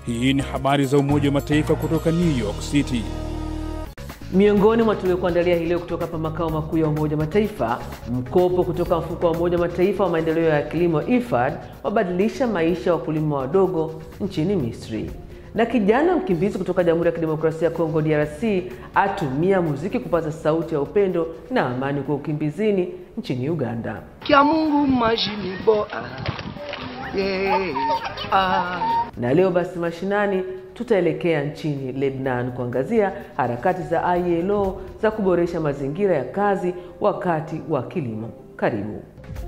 Hii ni habari za Umoja wa Mataifa kutoka New York City. Miongoni mwa tuliokuandalia hii leo kutoka hapa makao makuu ya Umoja wa Mataifa, mkopo kutoka mfuko wa Umoja wa Mataifa wa maendeleo ya kilimo IFAD wabadilisha maisha ya wakulima wadogo nchini Misri, na kijana mkimbizi kutoka Jamhuri ya Kidemokrasia ya Kongo DRC atumia muziki kupaza sauti ya upendo na amani kwa ukimbizini nchini Uganda. Kia Mungu majini boa yeah. ah. Na leo basi mashinani tutaelekea nchini Lebanon kuangazia harakati za ILO za kuboresha mazingira ya kazi wakati wa kilimo. Karibu.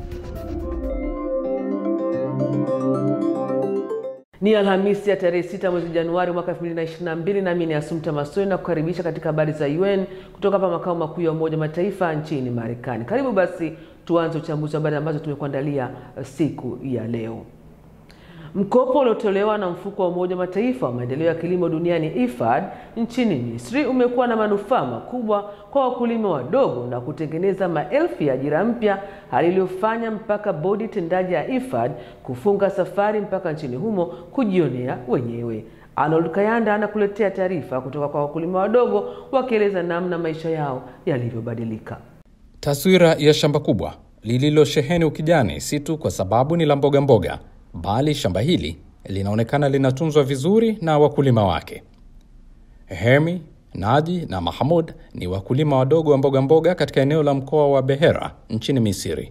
Ni Alhamisi ya tarehe 6 mwezi Januari mwaka 2022, nami ni Asumta Masoi na kukaribisha katika habari za UN kutoka hapa makao makuu ya Umoja wa Mataifa nchini Marekani. Karibu basi tuanze uchambuzi wa habari ambazo tumekuandalia siku ya leo. Mkopo uliotolewa na mfuko wa Umoja wa Mataifa wa maendeleo ya kilimo duniani IFAD nchini Misri umekuwa na manufaa makubwa kwa wakulima wadogo na kutengeneza maelfu ya ajira mpya, hali iliyofanya mpaka bodi tendaji ya IFAD kufunga safari mpaka nchini humo kujionea wenyewe. Arnold Kayanda anakuletea taarifa kutoka kwa wakulima wadogo wakieleza namna maisha yao yalivyobadilika. Taswira ya shamba kubwa lililosheheni ukijani si tu kwa sababu ni la mboga mboga bali shamba hili linaonekana linatunzwa vizuri na wakulima wake. Hemi, Naji na Mahamud ni wakulima wadogo wa mboga mboga katika eneo la mkoa wa Behera nchini Misri.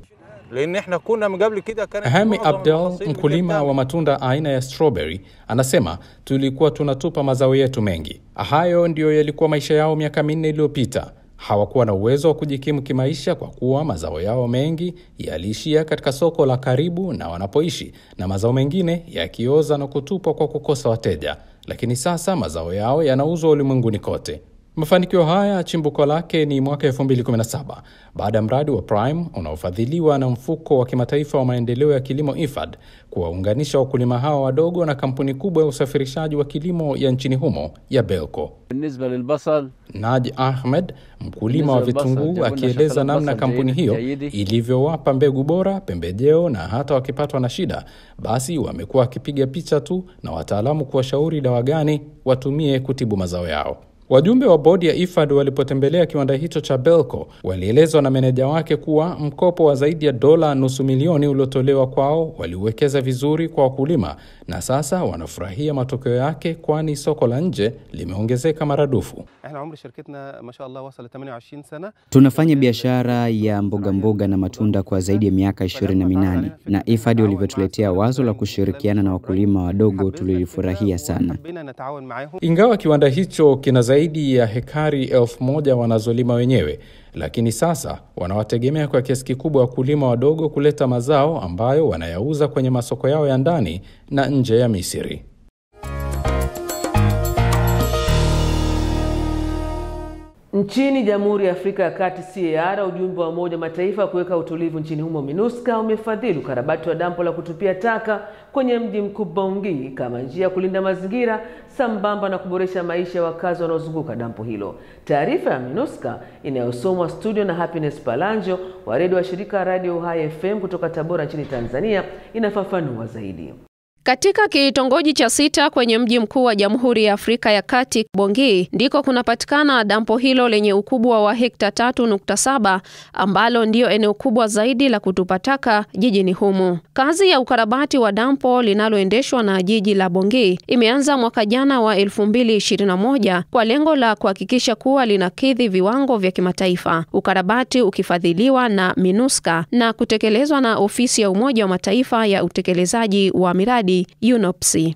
Hemi Abdel, mkulima wa matunda aina ya strawberry, anasema tulikuwa tunatupa mazao yetu mengi. Hayo ndiyo yalikuwa maisha yao miaka minne iliyopita. Hawakuwa na uwezo wa kujikimu kimaisha kwa kuwa mazao yao mengi yaliishia katika soko la karibu na wanapoishi, na mazao mengine yakioza na kutupwa kwa kukosa wateja. Lakini sasa mazao yao yanauzwa ulimwenguni kote. Mafanikio haya chimbuko lake ni mwaka 2017 baada ya mradi wa Prime unaofadhiliwa na mfuko wa kimataifa wa maendeleo ya kilimo IFAD kuwaunganisha wakulima hawa wadogo na kampuni kubwa ya usafirishaji wa kilimo ya nchini humo ya Belco. Naji Ahmed, mkulima wa vitunguu, akieleza namna kampuni hiyo ilivyowapa mbegu bora, pembejeo na hata wakipatwa na shida, basi wamekuwa wakipiga picha tu na wataalamu kuwashauri dawa gani watumie kutibu mazao yao. Wajumbe wa bodi ya IFAD walipotembelea kiwanda hicho cha Belco walielezwa na meneja wake kuwa mkopo wa zaidi ya dola nusu milioni uliotolewa kwao waliuwekeza vizuri kwa wakulima na sasa wanafurahia matokeo yake, kwani soko la nje limeongezeka maradufu. Tunafanya biashara ya mboga mboga na matunda kwa zaidi ya miaka ishirini na minane na IFAD walivyotuletea wazo la kushirikiana na wakulima wadogo tulilifurahia sana. Ingawa kiwanda hicho kina zaidi ya hekari elfu moja wanazolima wenyewe, lakini sasa wanawategemea kwa kiasi kikubwa wakulima wadogo kuleta mazao ambayo wanayauza kwenye masoko yao ya ndani na nje ya Misri. Nchini Jamhuri ya Afrika ya Kati CAR, ujumbe wa Umoja wa Mataifa wa kuweka utulivu nchini humo MINUSCA umefadhili ukarabati wa dampo la kutupia taka kwenye mji mkuu Bangui kama njia ya kulinda mazingira sambamba na kuboresha maisha ya wakazi wanaozunguka dampo hilo. Taarifa ya MINUSCA inayosomwa studio na Happiness Palanjo wa redio wa shirika Radio Uhai FM kutoka Tabora nchini Tanzania inafafanua zaidi. Katika kitongoji cha sita kwenye mji mkuu wa Jamhuri ya Afrika ya Kati, Bongi, ndiko kunapatikana dampo hilo lenye ukubwa wa hekta tatu nukta saba ambalo ndiyo eneo kubwa zaidi la kutupa taka jijini humo. Kazi ya ukarabati wa dampo linaloendeshwa na jiji la Bongi imeanza mwaka jana wa 2021 kwa lengo la kuhakikisha kuwa linakidhi viwango vya kimataifa, ukarabati ukifadhiliwa na MINUSCA na kutekelezwa na ofisi ya Umoja wa Mataifa ya utekelezaji wa miradi UNOPSI.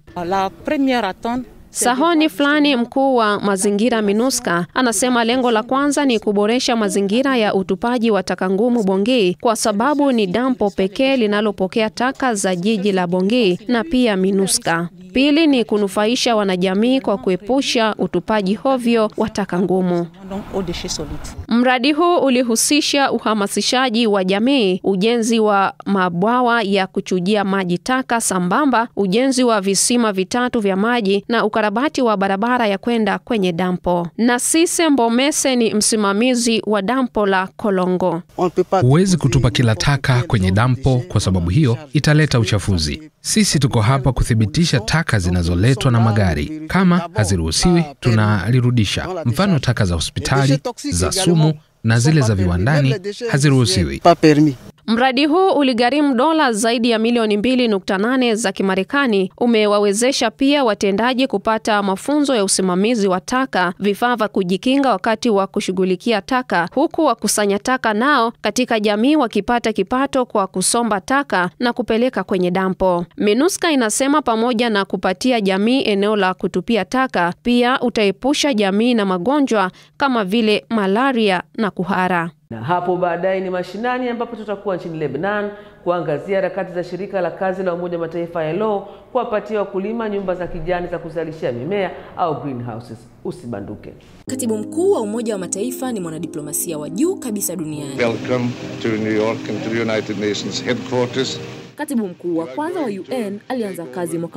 Sahoni Fulani, mkuu wa mazingira MINUSCA, anasema lengo la kwanza ni kuboresha mazingira ya utupaji wa taka ngumu Bongi kwa sababu ni dampo pekee linalopokea taka za jiji la Bongi na pia MINUSCA. Pili ni kunufaisha wanajamii kwa kuepusha utupaji hovyo wa taka ngumu. Mradi huu ulihusisha uhamasishaji wa jamii, ujenzi wa mabwawa ya kuchujia maji taka sambamba, ujenzi wa visima vitatu vya maji na ukarabati wa barabara ya kwenda kwenye dampo. Nasise Mbomese ni msimamizi wa dampo la Kolongo. Huwezi kutupa kila taka kwenye dampo, kwa sababu hiyo italeta uchafuzi. Sisi tuko hapa kuthibitisha taka zinazoletwa na magari. Kama haziruhusiwi, tunalirudisha. Mfano, taka za hospitali, za sumu na zile za viwandani haziruhusiwi. Mradi huu uligharimu dola zaidi ya milioni 2.8 za Kimarekani. Umewawezesha pia watendaji kupata mafunzo ya usimamizi wa taka, vifaa vya kujikinga wakati wa kushughulikia taka, huku wakusanya taka nao katika jamii wakipata kipato kwa kusomba taka na kupeleka kwenye dampo. MINUSCA inasema pamoja na kupatia jamii eneo la kutupia taka, pia utaepusha jamii na magonjwa kama vile malaria na kuhara. Na hapo baadaye ni mashinani ambapo tutakuwa nchini Lebanon kuangazia harakati za shirika la kazi la Umoja wa Mataifa ILO kuwapatia wakulima nyumba za kijani za kuzalishia mimea au greenhouses. Usibanduke. Katibu mkuu wa Umoja wa Mataifa ni mwanadiplomasia wa juu kabisa duniani. Welcome to New York and to the United Nations headquarters. Katibu mkuu wa kwanza wa UN alianza kazi mwaka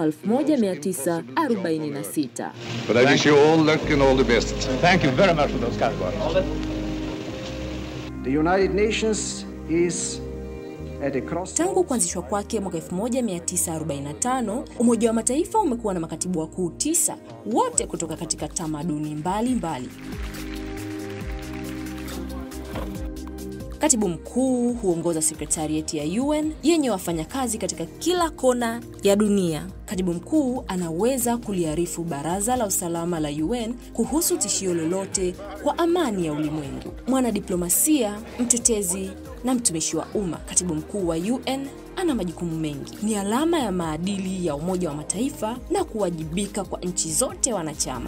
1946. But I wish you all luck and all the best. Thank you very much for those kind words. The United Nations is at a crossroads. Tangu kuanzishwa kwake mwaka 1945, Umoja wa Mataifa umekuwa na makatibu wakuu tisa, wote kutoka katika tamaduni mbalimbali mbali. Katibu mkuu huongoza sekretarieti ya UN yenye wafanyakazi katika kila kona ya dunia. Katibu mkuu anaweza kuliarifu Baraza la Usalama la UN kuhusu tishio lolote kwa amani ya ulimwengu. Mwanadiplomasia, mtetezi na mtumishi wa umma, katibu mkuu wa UN ana majukumu mengi. Ni alama ya maadili ya Umoja wa Mataifa na kuwajibika kwa nchi zote wanachama.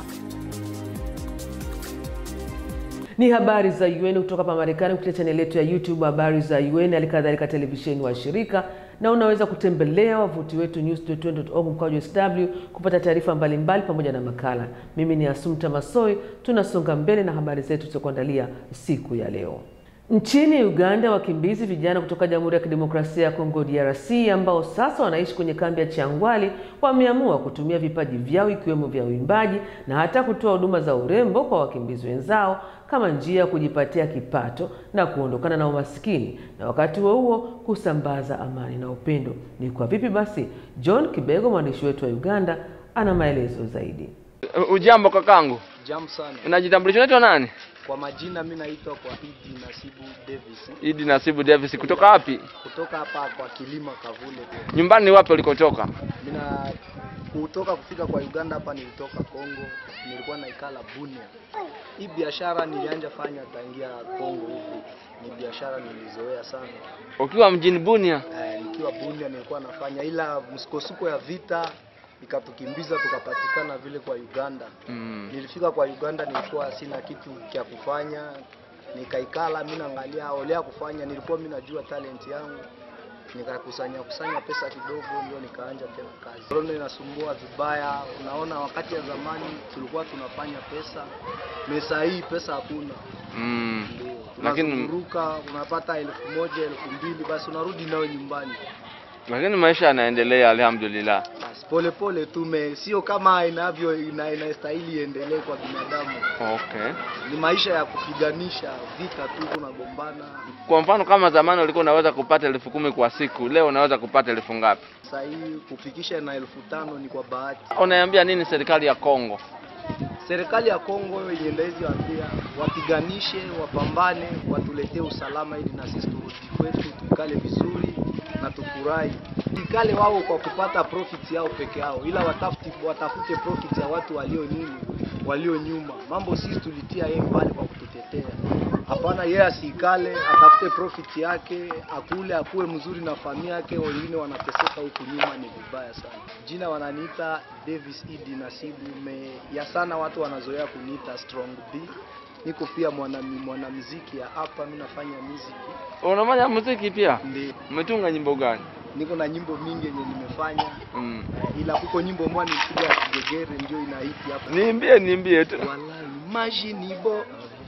Ni habari za UN kutoka hapa Marekani kupitia chaneli yetu ya YouTube habari za UN, hali kadhalika televisheni wa shirika, na unaweza kutembelea wavuti wetu news.un.org mkwaju sw kupata taarifa mbalimbali pamoja na makala. Mimi ni Asumta Masoi, tunasonga mbele na habari zetu tulizokuandalia siku ya leo. Nchini Uganda, wakimbizi vijana kutoka Jamhuri ya Kidemokrasia ya Kongo DRC ambao sasa wanaishi kwenye kambi ya Changwali wameamua kutumia vipaji vyao ikiwemo vya uimbaji na hata kutoa huduma za urembo kwa wakimbizi wenzao kama njia ya kujipatia kipato na kuondokana na umasikini na wakati huo huo kusambaza amani na upendo. Ni kwa vipi basi? John Kibego, mwandishi wetu wa Uganda, ana maelezo zaidi. Ujambo kakangu, Jambo sana. unajitambulisha, unaitwa nani? Kwa majina mimi naitwa kwa Idi Nasibu Davis Idi Nasibu Davis, kutoka wapi? kutoka hapa kwa Kilima Kavule. Nyumbani ni wapi ulikotoka? Mimi na kutoka kufika kwa Uganda hapa nilitoka Kongo, nilikuwa naikala Bunia. Hii biashara nilianja fanya tangia Kongo huku, ni biashara nilizoea sana. Ukiwa mjini Bunia? Eh, nikiwa Bunia nilikuwa nafanya, ila msukosuko ya vita ikatukimbiza tukapatikana vile kwa Uganda. Mm. Nilifika kwa Uganda nilikuwa sina kitu cha kufanya, nikaikala mimi naangalia olea kufanya, nilikuwa mimi najua talent yangu, nikakusanya kusanya pesa kidogo, ndio nikaanja tena kazi. Corona inasumbua vibaya, unaona, wakati ya zamani tulikuwa tunafanya pesa, mesa hii pesa hakuna Mm. Lakini unazunguruka unapata elfu moja elfu mbili basi unarudi nayo nyumbani lakini maisha yanaendelea, alhamdulillah. basi polepole tume sio kama inavyo ina, inastahili iendelee kwa binadamu Okay. ni maisha ya kupiganisha vita tu tunagombana Kwa mfano kama zamani ulikuwa unaweza kupata elfu kumi kwa siku, leo unaweza kupata elfu ngapi? sasa hii kufikisha na elfu tano ni kwa bahati Unaiambia nini serikali ya Kongo? serikali ya Kongo yenye ndezi waambia wapiganishe wapambane watuletee usalama ili na sisi turudi kwetu tuikale vizuri na tufurahi ikale wao kwa kupata profit yao peke yao ila watafute, watafute profit ya watu walio nini walio nyuma mambo sisi tulitia yeye mbali kwa kututetea hapana yeye asikale atafute profit yake akule akuwe mzuri na familia yake wengine wanateseka huku nyuma ni vibaya sana jina wananiita Davis Idi Nasibu me ya sana watu wanazoea kuniita Strong B niko pia mwana mwanamuziki ya hapa mimi nafanya muziki Unafanya muziki pia? Ndiyo. Umetunga nyimbo gani? niko na nyimbo mingi yenye nimefanya Mm. eh, ila kuko nyimbo moja nilipiga ya Kigegere ndio inahiti hapa Niimbie, niimbie tu. Wallahi maji ni bo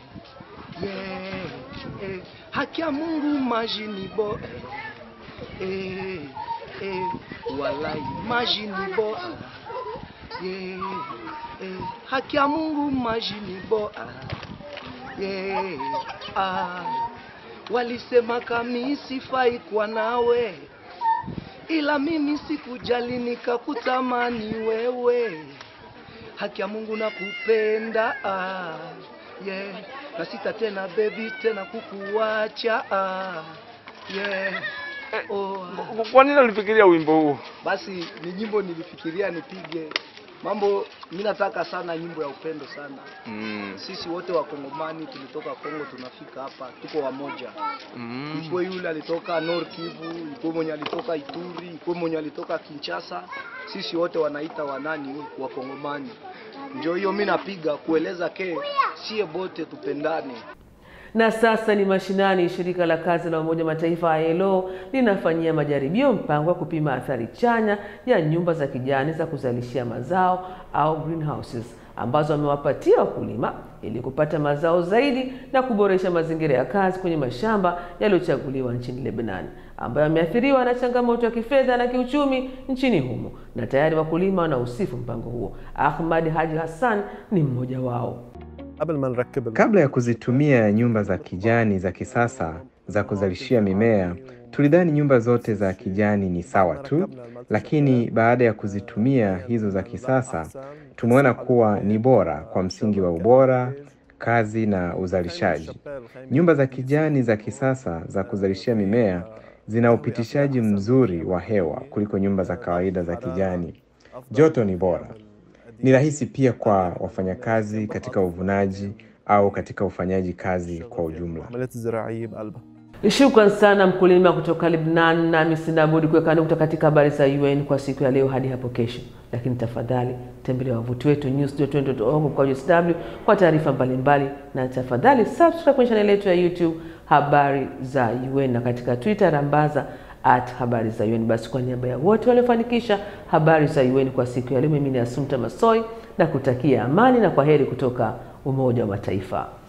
yeah, eh, haki ya Mungu maji ni bo eh, eh, wallahi maji ni bo yeah, eh, haki ya Mungu maji ni bo yeah, ah, walisema kami sifai kwa nawe ila mimi sikujali nikakutamani wewe. Haki ya Mungu nakupenda ah, yeah. na sita tena baby tena kukuacha ah, yeah. oh. Kwa nini ulifikiria wimbo huu? Basi ni nyimbo nilifikiria nipige mambo. Mi nataka sana nyimbo ya upendo sana Mm. sisi wote wakongomani tulitoka Kongo, tunafika hapa tuko wamoja Mm. ikuwe yule alitoka Nord Kivu, ikuwe mwenye alitoka Ituri, ikuwe mwenye alitoka Kinshasa, sisi wote wanaita wanani wakongomani. Ndio hiyo mi napiga kueleza ke sie bote tupendane. Na sasa ni mashinani. Shirika la kazi la Umoja Mataifa ILO linafanyia majaribio mpango wa kupima athari chanya ya nyumba za kijani za kuzalishia mazao au greenhouses ambazo wamewapatia wakulima ili kupata mazao zaidi na kuboresha mazingira ya kazi kwenye mashamba yaliyochaguliwa nchini Lebanon ambayo yameathiriwa na changamoto ya kifedha na kiuchumi nchini humo, na tayari wakulima wanausifu mpango huo. Ahmad Haji Hassan ni mmoja wao. Kabla ya kuzitumia nyumba za kijani za kisasa za kuzalishia mimea, tulidhani nyumba zote za kijani ni sawa tu, lakini baada ya kuzitumia hizo za kisasa, tumeona kuwa ni bora kwa msingi wa ubora, kazi na uzalishaji. Nyumba za kijani za kisasa za kuzalishia mimea zina upitishaji mzuri wa hewa kuliko nyumba za kawaida za kijani. Joto ni bora. Ni rahisi pia kwa wafanyakazi katika uvunaji au katika ufanyaji kazi kwa ujumla. Shukran sana mkulima kutoka Lebanon, nami sina budi kuweka nukta katika habari za UN kwa siku ya leo hadi hapo kesho. Lakini tafadhali tembelea wavuti wetu news.un.org mkwaju sw kwa taarifa mbalimbali, na tafadhali subscribe kwenye chaneli yetu ya YouTube habari za UN na katika Twitter rambaza at habari za UN. Basi kwa niaba ya wote waliofanikisha habari za UN kwa siku ya leo, mimi ni Asumta Masoi na kutakia amani na kwa heri kutoka Umoja wa Mataifa.